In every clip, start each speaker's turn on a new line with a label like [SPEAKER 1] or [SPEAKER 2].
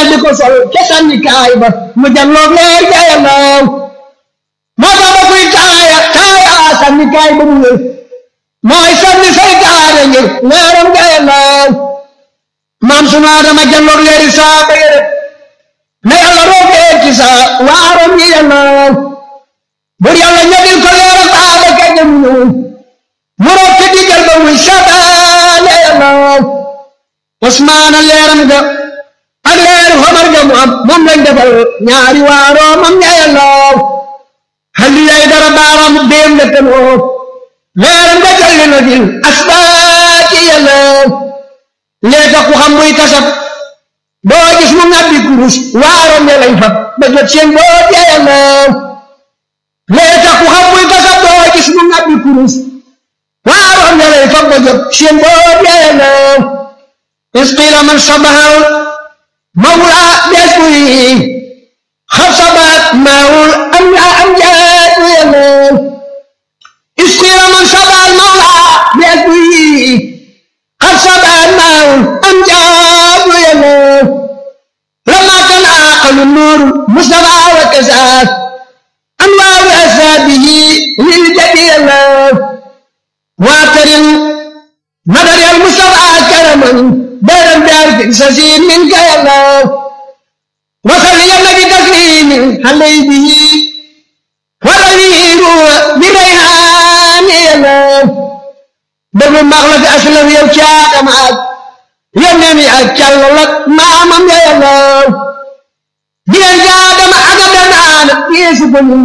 [SPEAKER 1] dal di ko sol ca sànni kaay ba mu janloog leer ga yàllaw moo tax ba kuy taaya taaya sànni kaay ba mu wér mooy sànni saytaane ngir leeram ga yàllaw maam sunu Adama janloog leeri saa ba yére na yàlla roogee ci saa waarom yi yàllaw bur yàlla ñodil ko leeram baaba ka jëm ñu mu roog ci diggal ba muy sabaale yàllaw Usmaana leeram ga ak leeru xamar ga mu am moom lañ defal ñaari waaroo mam ña yàllaw xalli yay dara baaraam déem la tanoo leeram ga jalli na fil asbaati yàllaw lee tax ku xam muy kasab doo gis mu ngàbbi kurus waarom ya lañ fab ba jot seen boot ya yàllaw lee tax ku xam muy kasab doo gis mu ngàbbi kurus waarom ya lañ fab ba jot seen boot ya yàllaw is qiila man sabahal mawla bees buy xasabat maawul am la am jaatu yàllaw is qiila man sabahal mawla bees buy xasabat maawul am jaatu yàllaw lama kan aqalu nuuru mustafa wa kasaat anwaaru asaabihi lil jadi yàllaw waatarin nadari al mustafa karaman دارا دار في سسير منك يا الله وصل يا النبي تسليم علي به والأمير بريحان يا الله دم مغلق أسلم يا وشاك معك يا نبي أكل لك ما أمام يا الله بيان جادم أقدنا يسكن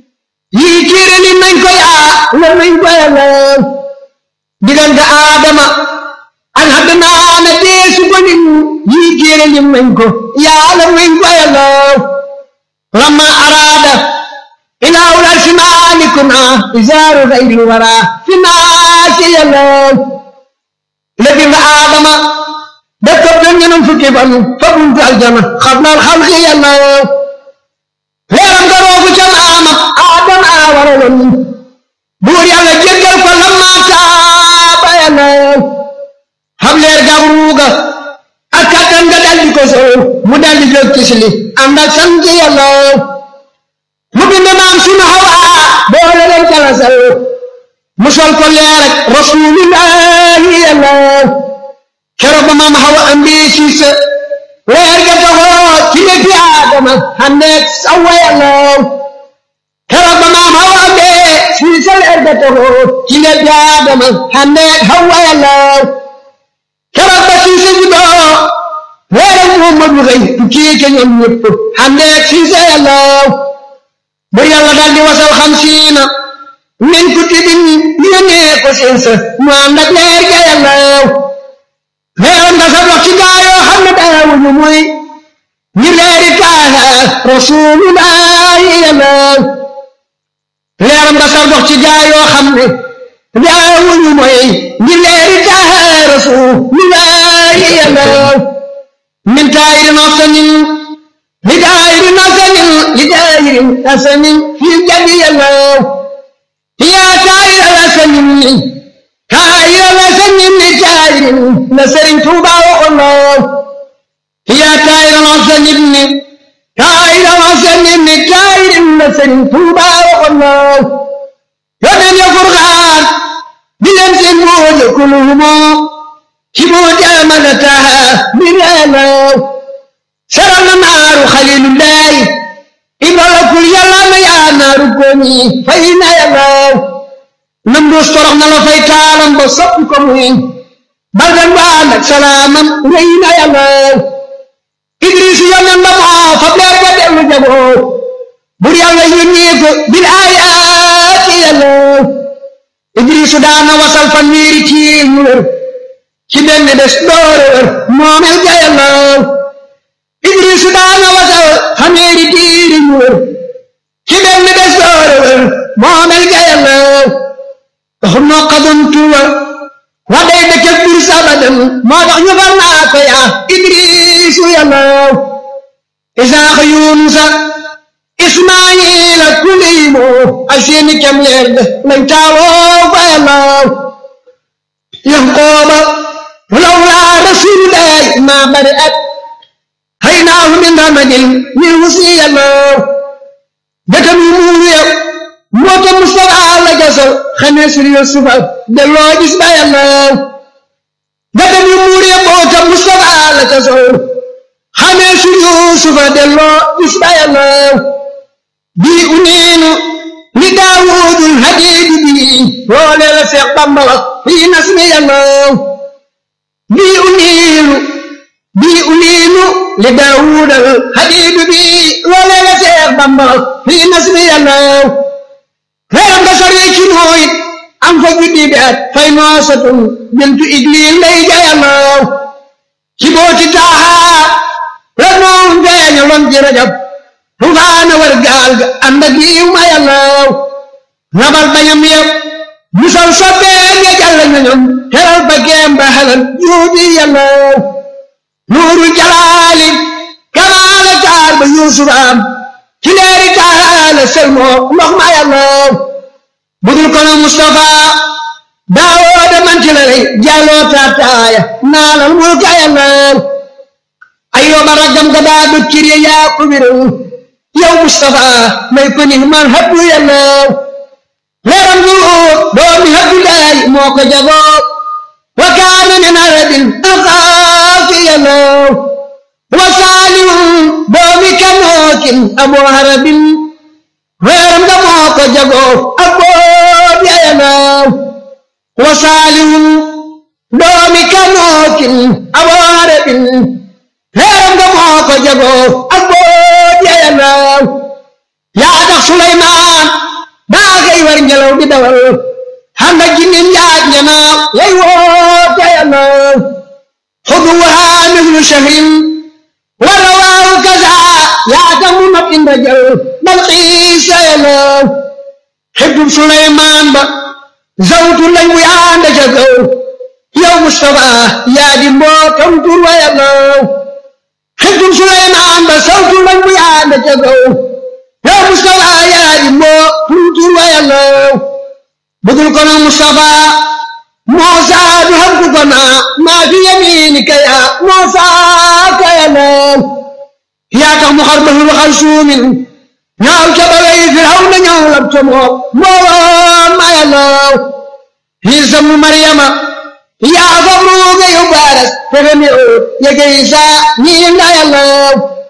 [SPEAKER 1] يكيرني منك يا لمنك يا الله بيان آدم an haddana na deesu gonin yii téere lim nañ ko yàlla nañ ko yàllaw lamma araada ilaawul arsi maalikuna isaaru xayril wara fi naasi yàllaw lebi nga aadama da ko ben ñenam fukki fan fa buntu aljana xablal xalqi yàllaw leeram nga roogu ca maama aadama waraloon buur yàlla jéggal ko lamma taaba yàllaw xam leer gab ruuga ak kattan nga daldi ko soow mu daldi jóg ci sili ànd ak sant yàlla mu bind maam sunu Hawa boole leen jalasal mu sol ko leer ak rasulillahi yàlla keroog ba maam Hawa andi siis leer ga taxoo ci léegi Aadama xandeeg sawa yàlla keroog ba maam Hawa andi siis leer ga taxoo ci léegi Aadama xandeeg Hawa yàlla keroog ba siise juddoo weeram Muhammadu xëy tukkee ca ñoom ñëpp xandeeg siise yàllaw ba yàlla daal di wasal xam siina min kutubin yónnee ko seen sa mu ànd ak leer ga yàllaw leeram nga sa dox ci gaa yoo xam ne daawuñu muy ñi leeri taaha rasulullahi yàllaw leeram nga sa dox ci gaa yoo xam ne daawuñu mooy ñi leeri taaha rasulillahi yàllaw min taayirin asanin li daayirin asanin li daayirin asanin fi jadi yàllaw yaa taayiral asanin taayiral asanin li taayirin la Sëriñ Tuuba waxoon na yaa taayiral asanin taayiral asanin li taayirin la Sëriñ Tuuba waxoon na yónneen ya Furqaan di leen seen mooja kuluhumo ci mooja amanataha biralaw saral na naaru xalilullahi ibalakul yàlla na yaa naaru koñi fay na yàllaw nam dus torox na la fay taalam ba soppi ko muy baldan waan ak salaamam rëy na yàllaw idris yónneen ba moo fab leer ga dellu jagoo bur yàlla yónnee ko bil aayaati yàllaw idrisu daana wasal fan wiiri ci ñu wër ci benn des doore wër moomel ga yàllaw idrisu daana wasal xameeri diiri ñu wër ci benn des doore wër moomel ga yàllaw taxum noo xaduntuwa wa day dëkk bir sabadan moo tax ñu far naa ko yaa idrisu yàllaw isaaxa yunusa ismaayila kuliimo ak seeni kem leer de lañ taaloo fa yàllaw yanqooba lawlaa rasuulullahi maa bari at hay naahu samadin min wusi yàllaw dëkkam yu muuru yow moo tax Mustafa la jasal xamee sur Yusufa delloo gis ba yàllaw dëkkam yu muuru yow moo tax Mustafa la jasal xamee sur Yusufa delloo gis ba yàllaw bii uniinu li daawudul hadiidi bii loolee la Seex Bamba wax fii nasmi yàllaw bii uniinu bii uniinu li daawudal hadiidi bii loolee la Seex Bamba wax fii nasmi yàllaw leeram nga sori ci nooyit am fa juddi bi at fay noosatun bintu Igliil lay ja yàllaw ci booti taaxaa la noon feeñaloon ci rajab tufaana war gaal ga ànd ak yiw ma yàllaw rabal bañam yëpp musal soppeen ya jàll ñoñom teral ba geem ba halal juubi yàllaw nuurul jalaali kamaala taar ba yuusuf am ci leeri taala selmoo ndox ma yàllaw budul kono Mustafa daawooda man ci la lay jàlloo taataaya naalal mulka yàllaw ayyooba raggam ga daa dut ciri yaa ko wiral yow Mustafa may ko ni man habdu yàllaw leeram gu doomi habdu laay moo ko jagoo wa kaana min arabin axaafi yàllaw wa saalihun doomi kanookin abu harabin leeram ga moo ko jagoo ak boob ya yàllaw wa saalihun doomi kanookin abu harabin leeram ga moo ko jagoo ak boob ya yàllaw yaa tax Suleymaan daa gay war ngelaw di dawal handa jinnin yaaj njanaaw yay woote yàllaw xuduwaha mislu shahrin wa rawaahu kaza yaa tax mu mat inda jal bal xiisa yàllaw xibtub Suleymaan ba zawtu lañ bu yaanda ca gaw yow Mustafa yaa di mbootam tur wa yàllaw xibtub Suleymaan ba zawtu lañ bu yaanda ca gaw yow Mustafa yaa di mboo tur wa yàllaw budul kono Mustafa Muusa du xam ku ko naa maa fi yamiinika yaa Muusa ka yàllaw yaa tax mu xar ba lu xar suumin ñaaw ca ba wey Firawna ñaaw lab ca moom mbooloo ma yàllaw Iisa mu Maryama yaa fa ruuga yu baaras fexe mi oo yege Iisa ñii nga yàllaw